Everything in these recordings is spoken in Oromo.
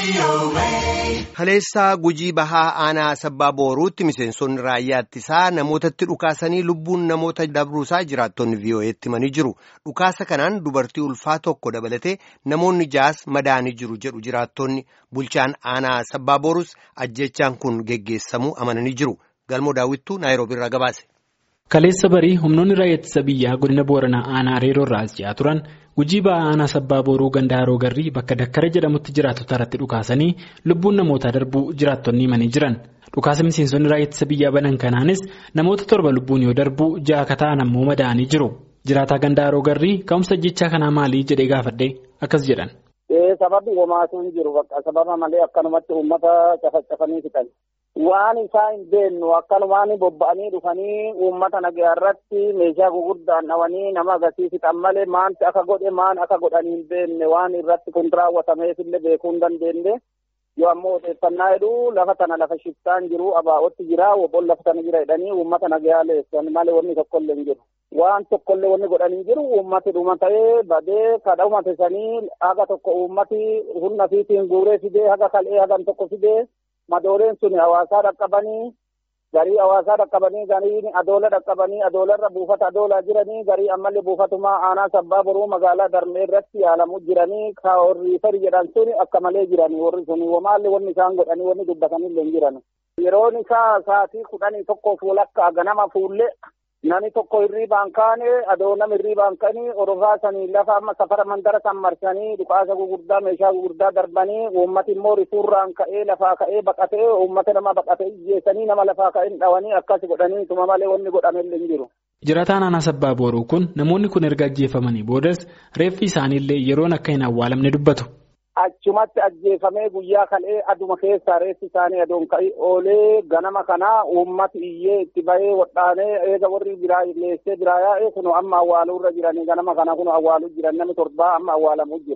Kaleessaa gujii bahaa aanaa sabbaa booruutti miseensonni raayyaa ittisaa namootatti dhukaasanii lubbuun namoota dabruusaa jiraattonni vii'oo'eetti himanii jiru. Dhukaasa kanaan dubartii ulfaa tokko dabalatee namoonni jaas madaanii jiru jedhu jiraattonni bulchaan aanaa sabbaa booruus ajjechaan kun geggeessamuu amananii jiru. Galmoo daawwittuu naayiroobii irraa gabaase. Kaleessa barii humnoonni raayyaa ittisa biyyaa godina booranaa aanaa reeroo irraa as ji'aa turan gujii ba'aa aanaa sabbaa booruu ganda haroo garrii bakka dakkara jedhamutti jiraattota irratti dhukaasanii lubbuun namootaa darbuu jiraattonni himanii jiran dhukaasa miseensonni raayyaa ittisa biyyaa banan kanaanis namoota torba lubbuun yoo darbuu ja'a akka ta'an ammoo madaa'anii jiru jiraataa ganda haroo garrii ka'umsa jechaa kanaa maalii jedhee gaafadhe akkas jedhan. Sababni homaatu hin jiru bakka sababa malee akkanumatti uummata cafacafanii fixan. Waan isaa hin beeknu akkanumaan bobba'anii dhufanii uummata nagaa irratti meeshaa gurguddaan dhawanii nama agarsiisan malee maanti akka godhe maan akka godhanii hin beekne waan irratti kun raawwatameef illee beekuu hin dandeenye. Yoo ammoo odeeffannaa jedhu lafa tana lafa shiftaan jiru abaa'otti jira wobboon lafa tana jira jedhanii uummata nagaa leessan malee wanni tokkollee hin jiru. Waan tokkollee wanni godhanii jiru uummati dhuma ta'ee badee kadha uummatesanii haga tokko uummati humna fiitiin guuree fidee haga kal'ee hagan tokko fidee madooleen sun hawaasaa dhaqqabanii garii hawaasaa dhaqqabanii garii adoola dhaqqabanii adoolarra buufata adoolaa jiranii garii ammallee buufatumaa aanaa sabbaa boruu magaalaa darmee irratti yaalamu jiranii ka warri fari jedhan sun akka malee jiranii warri sun wamaallee wanni isaan godhanii wanni dubbatanillee hin jiran. Yeroon isaa sa'aatii kudhanii tokko fuulakka ganama fuullee Nami tokko hirriibaan kaane adoo nama hirriibaan kanii orofaasanii lafa amma safara mandara san marsanii dhukaasa gugurdaa meeshaa gugurdaa darbanii uummati immoo rifuurraan ka'ee lafaa ka'ee baqatee uummata nama baqatee ijjeessanii nama lafaa ka'ee dhawanii akkas godhanii tuma malee wanni godhamellee hin jiru. Jiraataan aanaa sabbaa booruu kun namoonni kun erga ajjeefamanii boodas reeffi isaaniillee yeroon akka hin awwaalamne dubbatu. Achumatti ajjeefamee guyyaa kal'ee aduma keessaa reessi isaanii adoon ka'ii oolee ganama kanaa uummati iyyee itti bahee wadhaanee eega warri biraa leessee biraa yaa'ee kun amma awwaaluu irra jiranii ganama kana kun awwaaluu jiran namni torbaa amma awwaalamuu jira.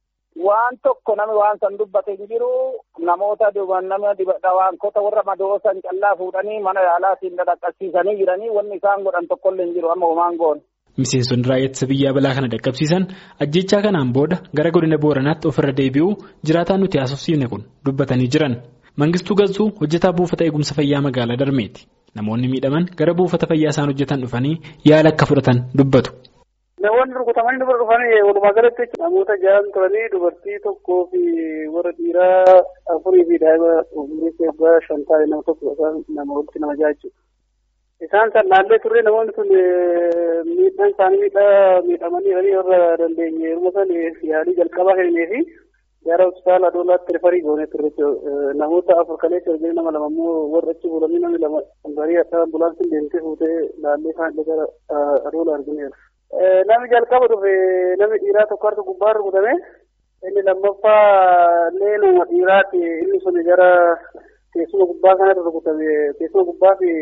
Waan tokko namni waan san dubbate hin jiru namoota nama dhawaankota warra madoosan callaa fuudhanii mana yaalaatiin dhaqqabsiisanii jiranii wanni isaan godhan tokkollee hin jiru amma homaan goone. Miseensonni raayyaa ittisa biyyaa balaa kana dhaqqabsiisan ajjechaa kanaan booda gara godina booranaatti ofirra deebi'uu jiraataan nuti haasofsiifne kun dubbatanii jiran. Mangistuu Gazzuu hojjetaa buufata eegumsa fayyaa magaalaa Darmeeti. Namoonni miidhaman gara buufata fayyaa isaan hojjetan dhufanii yaala akka fudhatan dubbatu. Namoonni rukutamanii dubara dhufanii walumaa galatti namoota ja'an turanii dubartii tokkoo fi warra dhiiraa afurii fi daa'ima umurii eebbaa shan taa'e nama tokko nama walitti nama ja'a jechuudha. Isaan san laallee turre namoonni sun miidhaan isaanii miidhaa miidhamanii jiranii warra dandeenye yeroo san yaalii jalqabaa kennee fi gara hospitaala adoolaatti rifarii goonee turre namoota afur kaleessa hojii nama lama immoo warra achi fuudhanii namni lama barii akka ambulaansiin deemtee fuutee laallee isaan illee gara adoola argineera. Namni jalqaba dhufe namni dhiiraa tokko harka gubbaa rukutame inni lammaffaa illee nama dhiiraati inni sun gara teessuma gubbaa kanatti rukutame teessuma gubbaa fi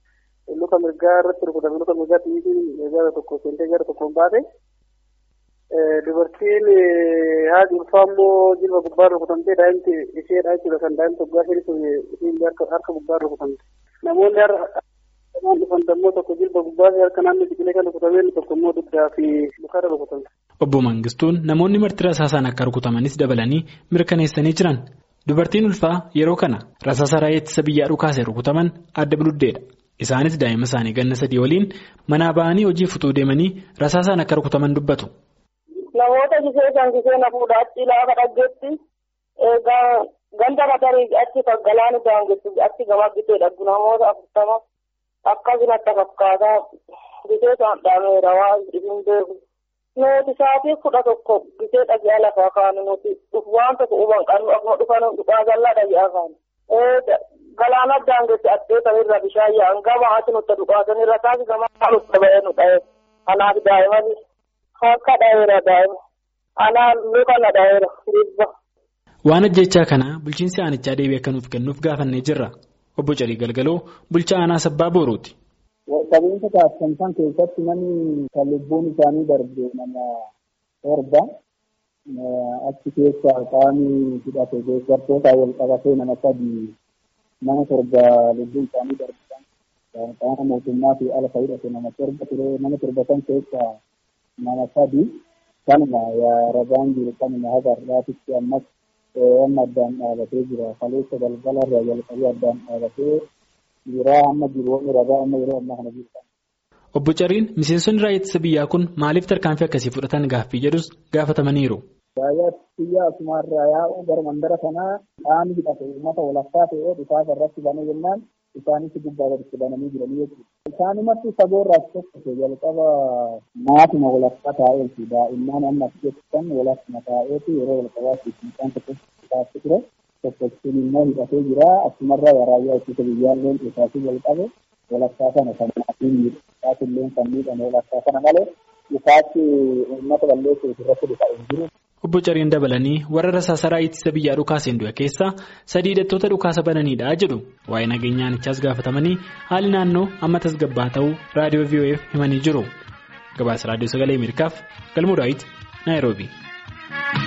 luka mirgaa irratti rukutame luka mirgaa xiyyiitiin gara tokko seentee gara tokkoon baate dubartiin haati ulfaa immoo jilba gubbaa rukutamtee daa'imti isheedha jechuudha kan daa'imti waggaa shanii sun isiin harka gubbaa rukutamte namoonni har'a dhufan dammoo tokko jilba gubbaa fi harka naannoo biqilee kan rukutamee tokko immoo dugdaa fi lukarra rukutamte. Obbo Mangistuun namoonni marti rasaasaan akka rukutamanis dabalanii mirkaneessanii jiran. Dubartiin ulfaa yeroo kana rasaasa raayyaa ittisa biyyaa dhukaase rukutaman adda biluddeedha. Isaanis daa'ima isaanii ganna sadii waliin manaa ba'anii hojii futuu deemanii rasaasaan akka rukutaman dubbatu. Namoota gisee kan gisee na fuudha achi laafa dhaggeetti ganda matarii achi galaani daangessu achi gama gisee dhaggu namoota afurtama akkasumatti fakkaataa gisee isaan dhaameera waan hin beeku. Nuti sa'aatii kudha tokko gisee dhagaa lafaa kaanu nuti waan tokko huban qabnu akkuma dhufan dhugaa jallaa dhagaa kaanu. Galaana daangessi addeeta irra bishaan yaa'an gama ati nutti dhugaatan irra taasi gama nutti ba'ee nu dha'e. Kanaaf daa'imman akka dha'eera daa'ima. Anaan luka na dha'eera dhibba. Waan ajjechaa kana bulchiinsi aanichaa deebii akka nuuf kennuuf gaafannee jirra. Obbo Calii Galgaloo bulchaa aanaa sabbaa Boorooti. Qabeenya taasisan keessatti namni kan lubbuun isaanii darbe nama torba achi keessaa qaamni hidhate deeggartootaa wal qabatee nama sadii nama torba lubbuun isaanii darbisan qaama mootummaa fi ala hidhate nama torba ture nama torba san keessaa nama sadi kanuma yaa ragaan jiru kanuma haga har'aatitti ammas amma addaan dhaabatee jira. Kaleessa galgala irraa jalqabee addaan dhaabatee jira amma jiruun ragaa amma yeroo ammaa kana jiru. Obbo Cariin miseensonni raayyaa ittisa biyyaa kun maaliif tarkaanfii akkasii fudhatan gaaffii jedhus gaafatamaniiru. Raayyaa biyyaa asumarraa yaa'uu gara mandara kanaa qaamni hidhate uummata walakkaa ta'ee dhukaasa irratti banee jennaan isaanis gubbaa gaditti bananii jiranii jechuudha. Isaanumatti saboorraa tokko jalqaba maatuma walakkaa taa'eeti daa'imman amma keessan walakkuma taa'eeti yeroo jalqabaatti isaan tokko taasise ture tokkochuun immoo hidhatee jira asumarraa raayyaa ittisa biyyaalleen isaasii jalqabe walakkaa sana kan maatiin isaatiillee kan miidhame walakkaa sana malee isaatti uummata balleessuuf irratti dhufa hin jiru. Obbo Cariin dabalanii warra rasaasaraa ittisa biyyaa dhukaaseen du'e keessaa sadii hidhattoota dhukaasa bananiidha jedhu waa'ee nageenyaanichaas gaafatamanii haali naannoo amma tasgabbaa ta'uu raadiyoo VOF himanii jiru. Gabaasa raadiyoo sagalee Ameerikaaf galmoo daawit Naayiroobii.